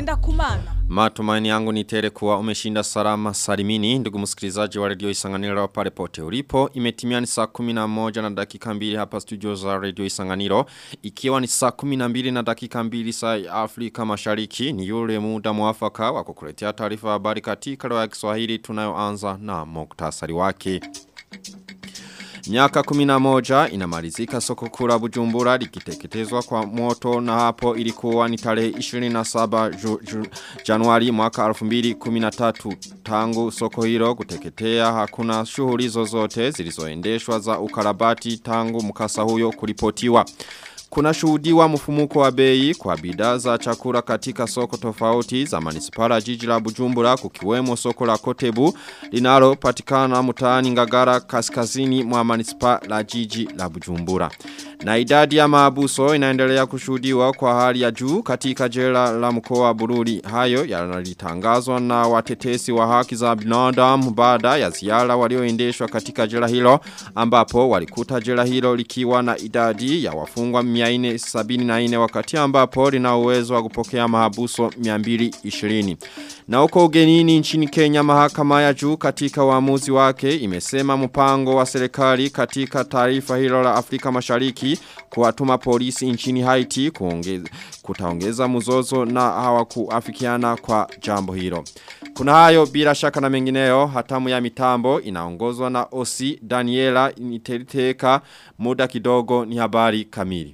ngenda kumana. Matumaini yangu ni tele kuwa umeshinda salama salimini ndugu msikilizaji wa redio Isanganiro pale pote ulipo imetimia ni saa 11 na dakika mbili hapa studio za redio Isanganiro ikiwa ni saa 12 na dakika mbili saa ya Afrika Mashariki ni yule muda mwafaka wa kukuletea taarifa habari katika lugha ya Kiswahili tunayoanza na muktasari wake Miaka kuminamoja inamalizika soko kura bujumbura likiteketezwa kwa moto na hapo ilikuwa ni tarehe 27 ju, ju, januari mwaka 2013 tangu soko hilo kuteketea hakuna shughuli zozote zilizoendeshwa za ukarabati tangu mkasa huyo kuripotiwa. Kuna shuhudiwa mfumuko wa bei kwa bidhaa za chakula katika soko tofauti za manispara jiji la Bujumbura kukiwemo soko la Kotebu linalo patikana mtaani Ngagara kaskazini mwa manispaa la jiji la Bujumbura. Na idadi ya maabuso inaendelea kushuhudiwa kwa hali ya juu katika jela la mkoa wa Bururi. Hayo yanalitangazwa na watetesi wa haki za binadamu baada ya ziara walioendeshwa katika jela hilo ambapo walikuta jela hilo likiwa na idadi ya wafungwa 474 wakati ambapo lina uwezo wa kupokea mahabuso 220. Na huko ugenini nchini Kenya mahakama ya juu katika uamuzi wake imesema mpango wa serikali katika taarifa hilo la Afrika Mashariki kuwatuma polisi nchini Haiti kuongeza, kutaongeza mzozo na hawakuafikiana kwa jambo hilo. Kuna hayo bila shaka na mengineyo hatamu ya mitambo inaongozwa na Osi Daniela Niteriteka muda kidogo ni habari kamili.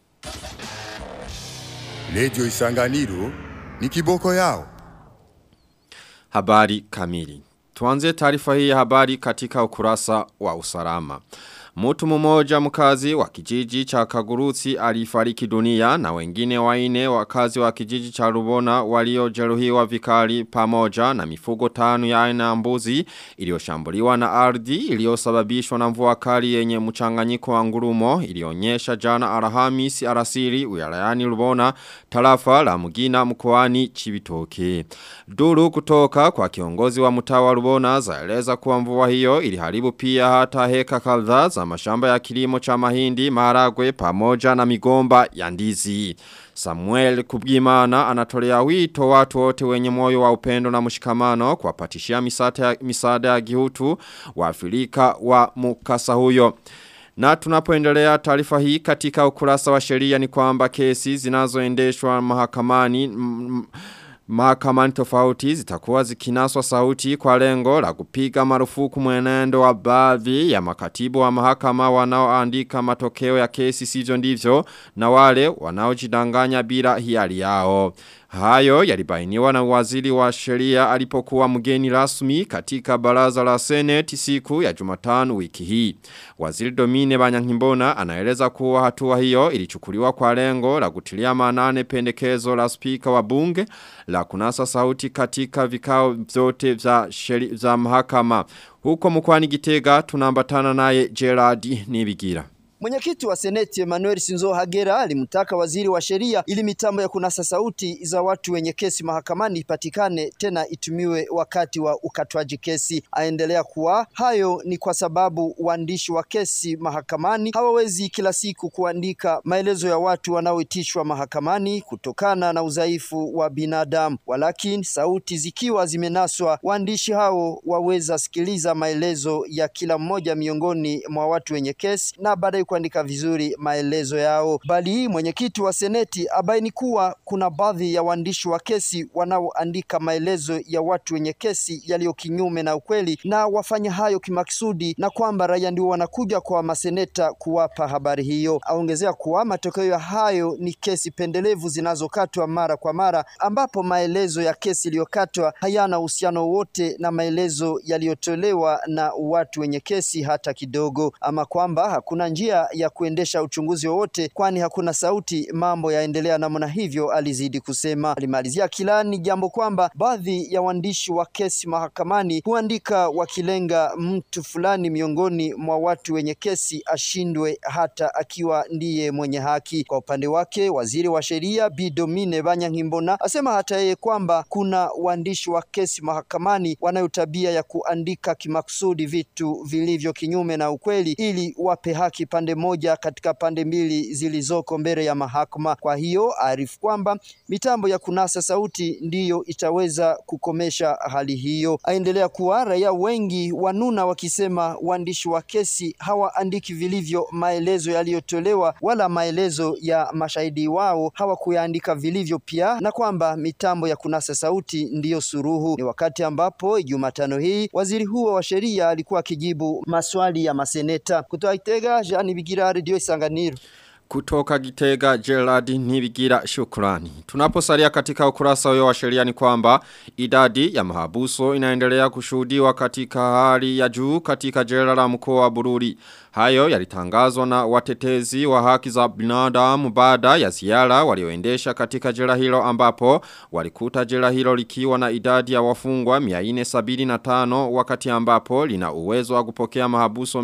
Lejo Isanganiro ni kiboko yao. Habari kamili. Tuanze taarifa hii ya habari katika ukurasa wa usalama. Mtu mmoja mkazi wa kijiji cha Kagurusi alifariki dunia na wengine waine wakazi wa kijiji cha Rubona waliojeruhiwa vikali pamoja na mifugo tano ya aina mbuzi iliyoshambuliwa na ardhi iliyosababishwa na mvua kali yenye mchanganyiko wa ngurumo ilionyesha jana Alhamisi alasiri wilayani Rubona tarafa la Mugina mkoani Chibitoke. Duru kutoka kwa kiongozi wa mtaa wa Rubona zaeleza kuwa mvua hiyo iliharibu pia hata heka kadhaa za mashamba ya kilimo cha mahindi, maharagwe pamoja na migomba ya ndizi. Samuel Kubgimana anatolea wito watu wote wenye moyo wa upendo na mshikamano kuwapatishia misaada ya gihutu wa Afrika wa mukasa huyo. Na tunapoendelea taarifa hii katika ukurasa wa sheria ni kwamba kesi zinazoendeshwa mahakamani Mahakamani tofauti zitakuwa zikinaswa sauti kwa lengo la kupiga marufuku mwenendo wa baadhi ya makatibu wa mahakama wanaoandika matokeo ya kesi sivyo ndivyo na wale wanaojidanganya bila hiari yao. Hayo yalibainiwa na waziri wa sheria alipokuwa mgeni rasmi katika baraza la seneti siku ya jumatano wiki hii. Waziri Domine Banyankimbona anaeleza kuwa hatua hiyo ilichukuliwa kwa lengo la kutilia manane pendekezo la spika wa bunge la kunasa sauti katika vikao vyote vya, sheri, za mahakama. Huko mkwani gitega tunambatana naye Gerard Nibigira. Mwenyekiti wa Seneti Emmanuel Sinzo Hagera alimtaka waziri wa sheria ili mitambo ya kunasa sauti za watu wenye kesi mahakamani ipatikane tena itumiwe wakati wa ukatwaji kesi. Aendelea kuwa hayo ni kwa sababu waandishi wa kesi mahakamani hawawezi kila siku kuandika maelezo ya watu wanaoitishwa mahakamani kutokana na udhaifu wa binadamu, walakini sauti zikiwa zimenaswa, waandishi hao waweza sikiliza maelezo ya kila mmoja miongoni mwa watu wenye kesi na baadaye kuandika vizuri maelezo yao. Bali mwenyekiti wa seneti abaini kuwa kuna baadhi ya waandishi wa kesi wanaoandika maelezo ya watu wenye kesi yaliyo kinyume na ukweli na wafanya hayo kimaksudi, na kwamba raia ndio wanakuja kwa maseneta kuwapa habari hiyo. Aongezea kuwa matokeo ya hayo ni kesi pendelevu zinazokatwa mara kwa mara, ambapo maelezo ya kesi iliyokatwa hayana uhusiano wote na maelezo yaliyotolewa na watu wenye kesi hata kidogo, ama kwamba hakuna njia ya kuendesha uchunguzi wowote, kwani hakuna sauti, mambo yaendelea namna hivyo, alizidi kusema. Alimalizia kilani jambo kwamba baadhi ya waandishi wa kesi mahakamani huandika wakilenga mtu fulani miongoni mwa watu wenye kesi ashindwe hata akiwa ndiye mwenye haki. Kwa upande wake, waziri wa sheria Bi Domine Banyankimbona asema hata yeye kwamba kuna waandishi wa kesi mahakamani wanayo tabia ya kuandika kimakusudi vitu vilivyo kinyume na ukweli ili wape haki pande pande moja katika pande mbili zilizoko mbele ya mahakama. Kwa hiyo arifu kwamba mitambo ya kunasa sauti ndiyo itaweza kukomesha hali hiyo. Aendelea kuwa raia wengi wanuna wakisema waandishi wa kesi hawaandiki vilivyo maelezo yaliyotolewa wala maelezo ya mashahidi wao hawakuyaandika vilivyo pia, na kwamba mitambo ya kunasa sauti ndiyo suruhu. Ni wakati ambapo Jumatano hii waziri huo wa sheria alikuwa akijibu maswali ya maseneta. Kutoka Itega, Jean Bigira, Radio Isanganiro. Kutoka Gitega Gerard Nibigira shukrani. Tunaposalia katika ukurasa huyo wa sheria ni kwamba idadi ya mahabuso inaendelea kushuhudiwa katika hali ya juu katika jela la mkoa wa Bururi. Hayo yalitangazwa na watetezi wa haki za binadamu baada ya ziara walioendesha katika jela hilo ambapo walikuta jela hilo likiwa na idadi ya wafungwa 475 wakati ambapo lina uwezo wa kupokea mahabuso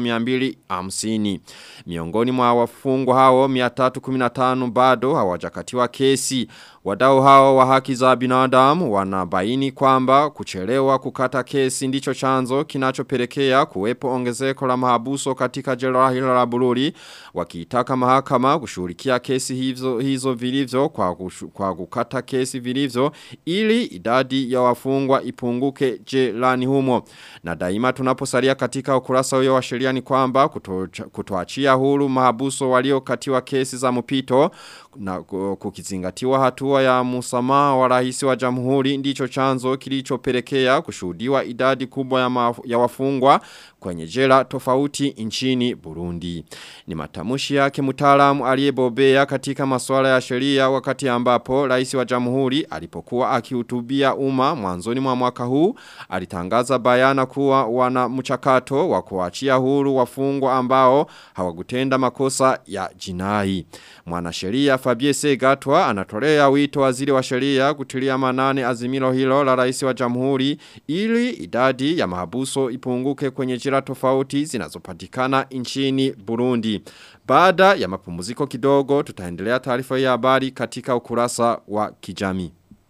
250. Miongoni mwa wafungwa hao 315 bado hawajakatiwa kesi. Wadau hao wa haki za binadamu wanabaini kwamba kuchelewa kukata kesi ndicho chanzo kinachopelekea kuwepo ongezeko la mahabuso katika jela hilo la Bururi wakiitaka mahakama kushughulikia kesi hizo hizo vilivyo kwa, kushu, kwa kukata kesi vilivyo ili idadi ya wafungwa ipunguke jelani humo na daima tunaposalia katika ukurasa huyo wa sheria ni kwamba kutoachia huru mahabuso waliokatiwa kesi za mpito na kukizingatiwa hatua ya musamaha wa rais wa jamhuri ndicho chanzo kilichopelekea kushuhudiwa idadi kubwa ya, ma, ya wafungwa kwenye jela tofauti nchini Burundi. Ni matamushi yake mtaalamu aliyebobea katika masuala ya sheria wakati ambapo rais wa jamhuri alipokuwa akihutubia umma mwanzoni mwa mwaka huu alitangaza bayana kuwa wana mchakato wa kuachia huru wafungwa ambao hawakutenda makosa ya jinai. Mwanasheria Fabie Segatwa anatolea wito waziri wa sheria kutilia manane azimilo hilo la rais wa jamhuri ili idadi ya mahabuso ipunguke kwenye jira tofauti zinazopatikana nchini Burundi. Baada ya mapumziko kidogo tutaendelea taarifa ya habari katika ukurasa wa kijami.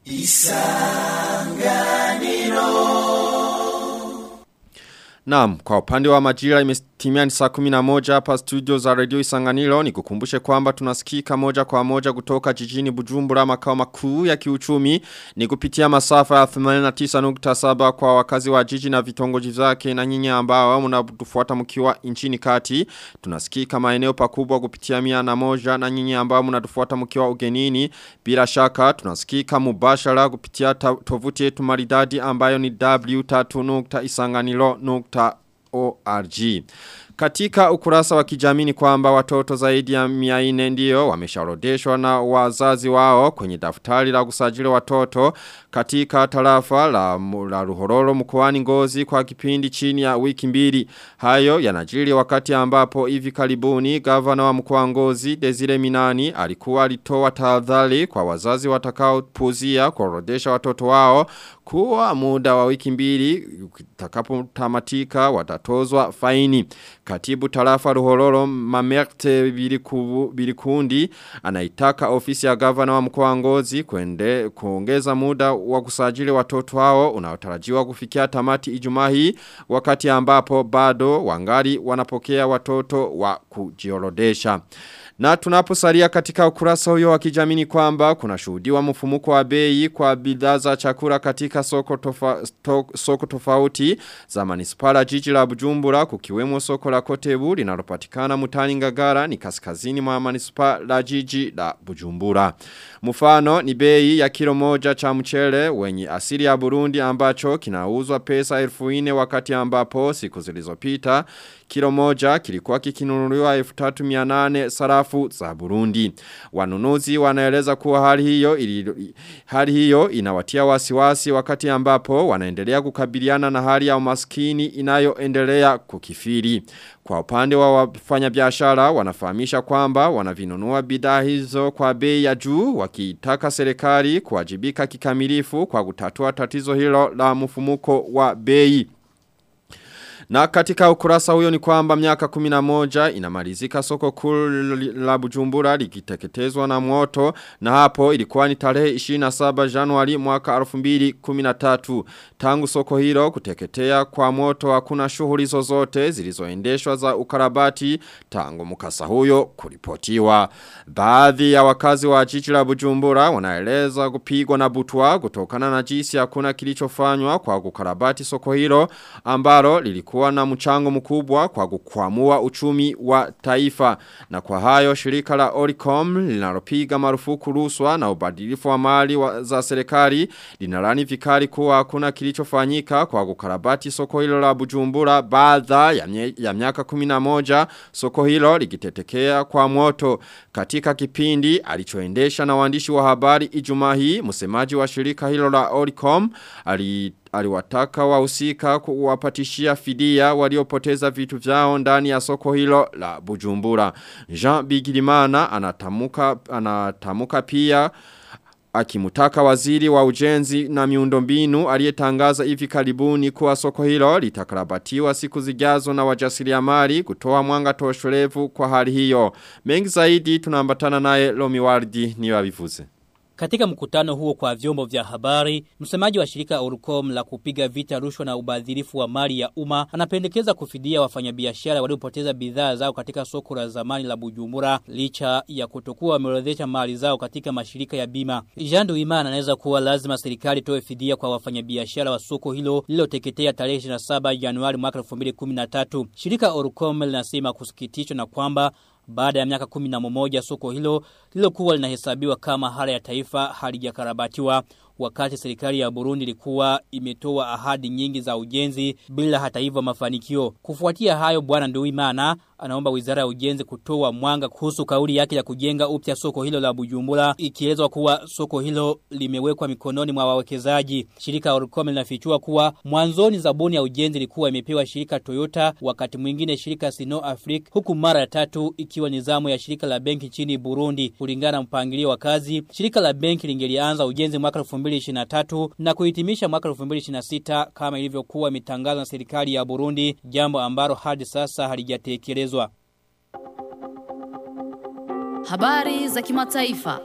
Isanganiro Naam, kwa upande wa majira imetimia ni saa 11 hapa studio za Radio Isanganiro ni kukumbushe kwamba tunasikika moja kwa moja kutoka jijini Bujumbura makao makuu ya kiuchumi ni kupitia masafa ya 89.7 kwa wakazi wa jiji na vitongoji vyake na nyinyi ambao mnatufuata mkiwa nchini kati tunasikika maeneo pakubwa kupitia mia na moja na nyinyi ambao mnatufuata mkiwa ugenini bila shaka tunasikika mubashara kupitia tovuti yetu maridadi ambayo ni w3.isanganiro.org katika ukurasa wa kijamii ni kwamba watoto zaidi ya miaine ndio wameshaorodeshwa na wazazi wao kwenye daftari la kusajili watoto katika tarafa la, la ruhororo mkoani ngozi kwa kipindi chini ya wiki mbili. Hayo yanajiri wakati ambapo hivi karibuni gavana wa mkoa ngozi Desire Minani alikuwa alitoa tahadhari kwa wazazi watakao puzia kuorodesha watoto wao kuwa muda wa wiki mbili utakapotamatika watatozwa faini. Katibu tarafa ruhororo mamerte biliku, bilikundi anaitaka ofisi ya gavana wa mkoa ngozi kuende, kuongeza muda wa kusajili watoto hao unaotarajiwa kufikia tamati ijumaa hii wakati ambapo bado wangari wanapokea watoto wa kujiorodesha. Na tunaposalia katika ukurasa huyo wa kijamii ni kwamba kuna shuhudiwa mfumuko wa bei kwa bidhaa za chakula katika soko, tofa, to, soko tofauti za manispala jiji la Bujumbura kukiwemo soko la Kotebu linalopatikana mutani Ngagara ni kaskazini mwa manispala jiji la Bujumbura. Mfano ni bei ya kilo moja cha mchele wenye asili ya Burundi ambacho kinauzwa pesa elfu ine wakati ambapo siku zilizopita kilo moja kilikuwa kikinunuliwa 1300 sarafu za Burundi. Wanunuzi wanaeleza kuwa hali hiyo ili, hali hiyo inawatia wasiwasi wakati ambapo wanaendelea kukabiliana na hali ya umaskini inayoendelea kukifiri. Kwa upande wa wafanyabiashara wanafahamisha kwamba wanavinunua bidhaa hizo kwa bei ya juu wakitaka serikali kuwajibika kikamilifu kwa kutatua tatizo hilo la mfumuko wa bei. Na katika ukurasa huyo ni kwamba miaka 11 inamalizika soko kuu la Bujumbura likiteketezwa na moto na hapo ilikuwa ni tarehe 27 Januari mwaka 2013 tangu soko hilo kuteketea kwa moto hakuna shughuli zozote zilizoendeshwa za ukarabati tangu mkasa huyo kuripotiwa baadhi ya wakazi wa jiji la Bujumbura wanaeleza kupigwa na butwa kutokana na jinsi hakuna kilichofanywa kwa kukarabati soko hilo ambalo lilikuwa na mchango mkubwa kwa kukwamua uchumi wa taifa na kwa hayo shirika la Oricom linalopiga marufuku ruswa na ubadilifu wa mali wa, za serikali linalani vikali kuwa hakuna kilichofanyika kwa kukarabati soko hilo la Bujumbura baada ya, mye, ya miaka 11 soko hilo likitetekea kwa moto katika kipindi alichoendesha na waandishi wa habari Ijumaa hii msemaji wa shirika hilo la Oricom ali aliwataka wahusika kuwapatishia fidia waliopoteza vitu vyao ndani ya soko hilo la Bujumbura. Jean Bigirimana anatamuka anatamuka pia akimutaka waziri wa ujenzi na miundombinu aliyetangaza hivi karibuni kuwa soko hilo litakarabatiwa siku zijazo na wajasiriamali kutoa mwanga toshorevu kwa hali hiyo. Mengi zaidi tunaambatana naye Lomi Wardi ni wabivuze. Katika mkutano huo kwa vyombo vya habari, msemaji wa shirika Orcom la kupiga vita rushwa na ubadhirifu wa mali ya umma anapendekeza kufidia wafanyabiashara waliopoteza bidhaa zao katika soko la zamani la Bujumbura licha ya kutokuwa wameorodhesha mali zao katika mashirika ya bima. Jean Duimana anaweza kuwa lazima serikali toe fidia kwa wafanyabiashara wa soko hilo lililoteketea tarehe 27 Januari mwaka 2013. Shirika Orcom linasema kusikitishwa na kwamba baada ya miaka kumi na mmoja soko hilo lilokuwa linahesabiwa kama hala ya taifa halijakarabatiwa wakati serikali ya Burundi ilikuwa imetoa ahadi nyingi za ujenzi bila hata hivyo mafanikio. Kufuatia hayo bwana Nduwimana anaomba Wizara ya Ujenzi kutoa mwanga kuhusu kauli yake ya kujenga upya soko hilo la Bujumbura ikielezwa kuwa soko hilo limewekwa mikononi mwa wawekezaji. Shirika Orcom linafichua kuwa mwanzoni zabuni ya ujenzi ilikuwa imepewa shirika Toyota wakati mwingine shirika Sino Africa huku mara ya tatu ikiwa nizamu ya shirika la benki nchini Burundi. Kulingana na mpangilio wa kazi, shirika la benki lingelianza ujenzi mwaka 2023 na kuhitimisha mwaka 2026 kama ilivyokuwa imetangazwa na serikali ya Burundi, jambo ambalo hadi sasa halijatekelezwa. Habari za kimataifa.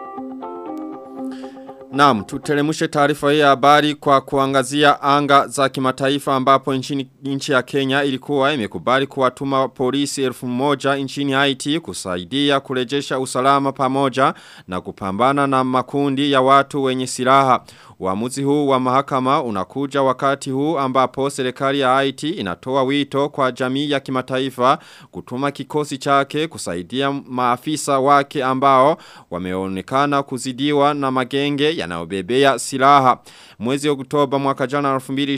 Naam, tutelemushe taarifa hii ya habari kwa kuangazia anga za kimataifa ambapo nchini nchi ya Kenya ilikuwa imekubali kuwatuma polisi elfu moja nchini Haiti kusaidia kurejesha usalama pamoja na kupambana na makundi ya watu wenye silaha. Uamuzi huu wa mahakama unakuja wakati huu ambapo serikali ya Haiti inatoa wito kwa jamii ya kimataifa kutuma kikosi chake kusaidia maafisa wake ambao wameonekana kuzidiwa na magenge yanayobebea silaha. Mwezi Oktoba mwaka jana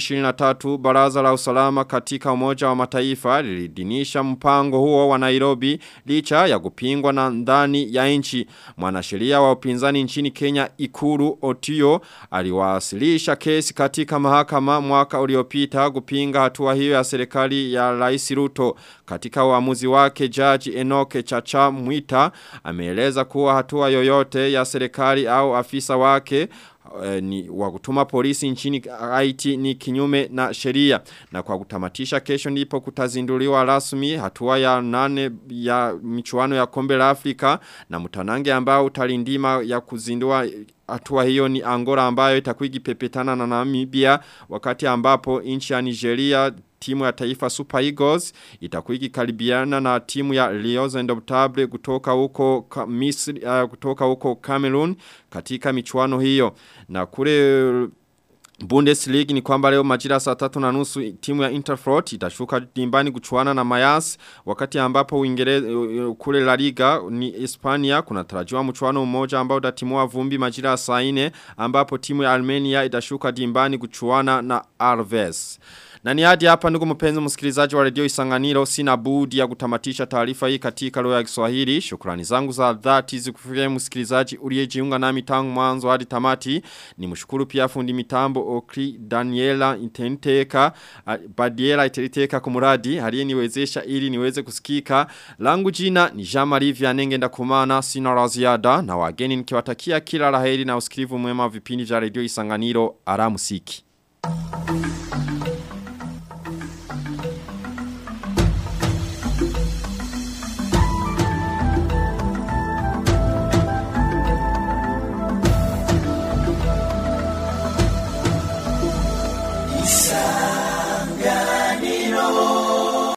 2023 baraza la usalama katika umoja wa mataifa lilidinisha mpango huo wa Nairobi licha ya kupingwa na ndani ya nchi. Mwanasheria wa upinzani nchini Kenya Ikuru Otio aliwasilisha kesi katika mahakama mwaka uliopita kupinga hatua hiyo ya serikali ya Rais Ruto. Katika uamuzi wake jaji Enoke Chacha Mwita ameeleza kuwa hatua yoyote ya serikali au afisa wake e, ni wakutuma polisi nchini Haiti ni kinyume na sheria na kwa kutamatisha kesho ndipo kutazinduliwa rasmi hatua ya nane ya michuano ya kombe la Afrika na mtanange ambao utalindima ya kuzindua hatua hiyo ni Angola ambayo itakuwa ikipepetana na Namibia wakati ambapo nchi ya Nigeria timu ya taifa Super Eagles itakuwa ikikaribiana na timu ya Lions Indomitable kutoka huko Misri uh, kutoka huko Cameroon katika michuano hiyo na kule Bundesliga ni kwamba leo majira saa tatu na nusu timu ya Interfront itashuka dimbani kuchuana na Mayas wakati ambapo Uingereza kule La Liga ni Hispania kuna tarajiwa mchuano mmoja ambao utatimua vumbi majira saa 4 ambapo timu ya Armenia itashuka dimbani kuchuana na Arves. Na ni hadi hapa ndugu mpenzi msikilizaji wa redio Isanganiro sina budi ya kutamatisha taarifa hii katika lugha ya Kiswahili. Shukrani zangu za dhati zikufikia msikilizaji uliyejiunga nami tangu mwanzo hadi tamati. Nimshukuru pia fundi mitambo Okri Daniela Intenteka Badiela Intenteka kumuradi aliyeniwezesha ili niweze kusikika. Langu jina ni Jean-Marie Vianenge ndakumana sina la ziada na wageni nikiwatakia kila laheri na usikilivu mwema vipindi vya redio Isanganiro. Aramusiki. Thank you.